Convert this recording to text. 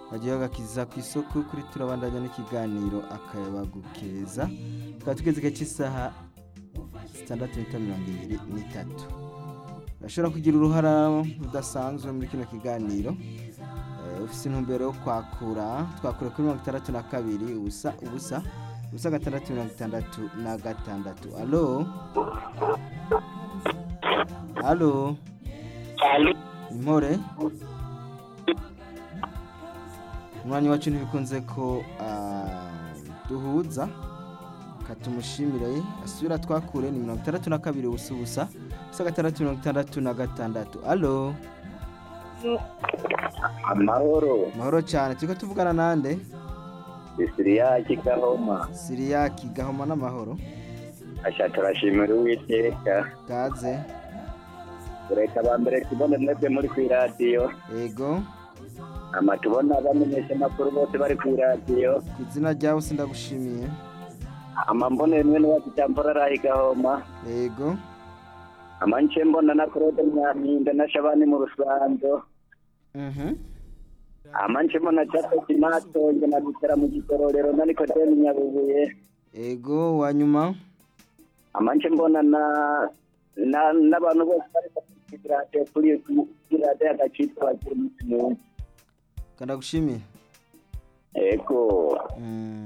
bagiye bagakiza ku isoko kuri turabandanya n'ikiganiro akayabagu keza tukaba tugeze igihe cy'isaha zitandatu n'ita mirongo ibiri n'itatu urashobora kugira uruhara rudasanzwe muri kino kiganiro Eh, ufise intumbero yo kwakura twakura kuri mirongo itandatu na kabiri ubusa ubusa ubusa gatandatu mirongo itandatu na gatandatu alo alo impore umwanya wacu ntibikunze ko ah, duhuza katumushimire asubira twakure ni mirongo itandatu na kabiri ubusa ubusa ubusa gatandatu mirongo itandatu na gatandatu alo amahoro mahoro cyane turiko tuvugana nande isiriya kigahoma siriyaki gahoma n'amahoro asha turashimira uwiteka gaze ureka ba mbere tubone mwebwe muri ku iradiyo ego ama tubona abamenyesha amakuru bose bari ku iradiyo ku izina ryawe sindagushimiye ama mbone mwene wacu cyambora arahi gahoma ego ama nce mbona na claude mwampinda na shabani mu rusanzo mhm ama nce mbona cato kimatonge na gutera mu gikororero na nikodeni nyabubuye ego wanyuma ama nce mbona na na n'abantu bose bari ku iradiyo kuri kuri radiyo agaciro bagira umunsi mwiza kandagushimiye ego Mm.